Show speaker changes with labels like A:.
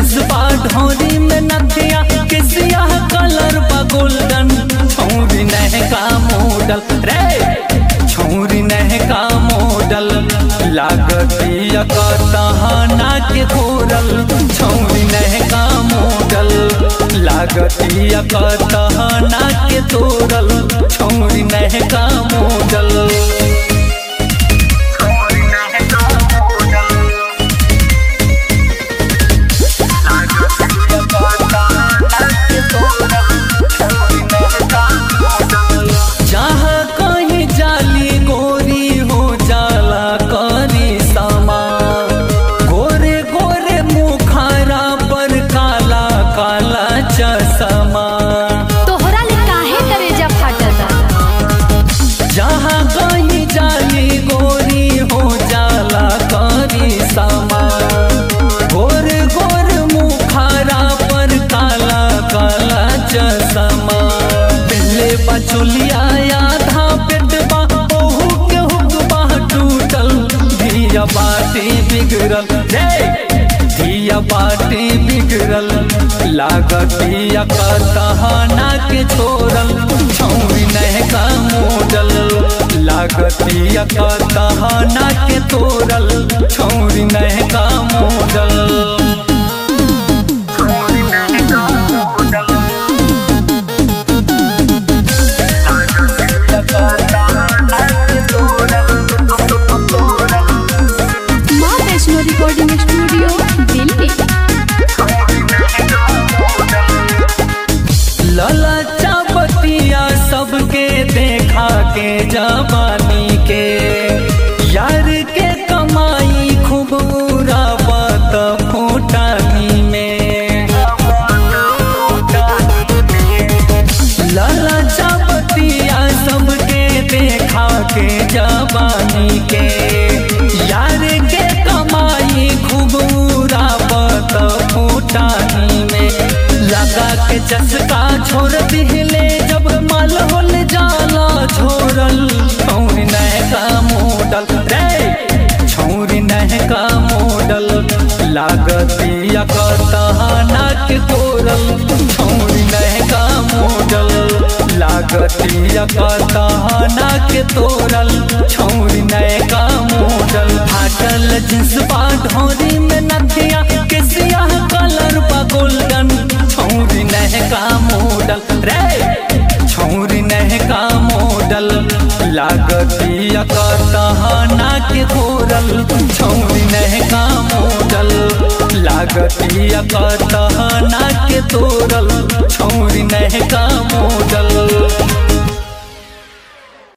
A: jeans बा ढोरी में नथिया किसिया कलर बा गोल्डन छौरी नह का मॉडल रे छौरी नह का मॉडल लागतिया का तहाना के घोरल छौरी नह का मॉडल लागतिया का तहाना के तोरल छौरी नह का मॉडल जहाँ कहीं जाली गोरी हो जाला करी समा गोरे गोरे मुखारा पर काला काला चश्मा
B: तोहरा ले काहे करेजा फाटता
A: जहाँ कहीं जाली गोरी हो जाला करी समा गोरे गोरे मुखारा पर काला काला चश्मा पहले बचुलिया आधा पेटबा ओहू के हुकबा टूटल धिया बाटी बिगड़ल रे धिया बाटी बिगड़ल लागतिया का तहाना के छोड़ल छौरी नह का मोडल लागतिया का तहाना के तोड़ल छौरी नह का मोडल
B: माँ वैष्णो रिकॉर्डिंग स्टूडियो दिल्ली
A: ललचा बतिया सबके देखा के जवानी के यार के कमाई खूब उड़ावत फूटानी में ललचा बतिया सबके देखा के जवानी के यार के कमाई खूब उड़ावत फूटानी में लगा के चस्का छोड़ दिले जब माल होल जाला छोड़ल छौरी नह का मॉडल रे छौरी नह का मॉडल लागतिया का तहाना के तोरल छौरी नह का मॉडल लागतिया का तहाना के तोरल छौरी नह का मॉडल फाटल जींस बा ढोरी में नथिया किसिया कलर बा गोल्डन छौरी नह का मॉडल रे छौरी नह का मॉडल लागतिया का तहाना के घोरल छौरी नह का मॉडल लागतिया का तहाना के तोरल छौरी नह का